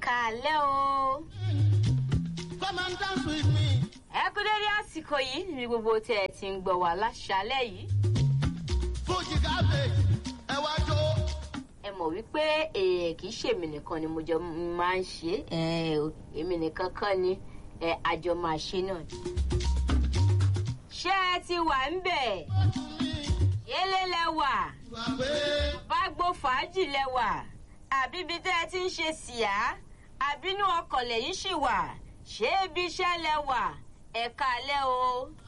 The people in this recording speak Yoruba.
káalẹ́ o. Come and dance with me. ẹ kú dédé àsìkò yìí níbi gbogbo tí ẹ ti ń gbọ́ wá láṣálẹ́ yìí. Fuji cabbage. Ẹ wá jó. ẹ mọ̀ wípé èè kì í ṣèmi nìkan ni mo jọ máa ń ṣe é ẹ, èmi nìkan kọ́ ni ẹ, àjọ máa ṣe náà ni. ṣé ẹ ti wà ń bẹ̀? yélé lẹ wà Wà pé bá gbó fàájì lẹ wà àbí ibi tẹ́ ẹ ti ń ṣe síá àbínú ọkọ̀ lẹ́yìn ṣì wà ṣé ibi iṣẹ́ lẹ wà ẹ̀ka alẹ́ o.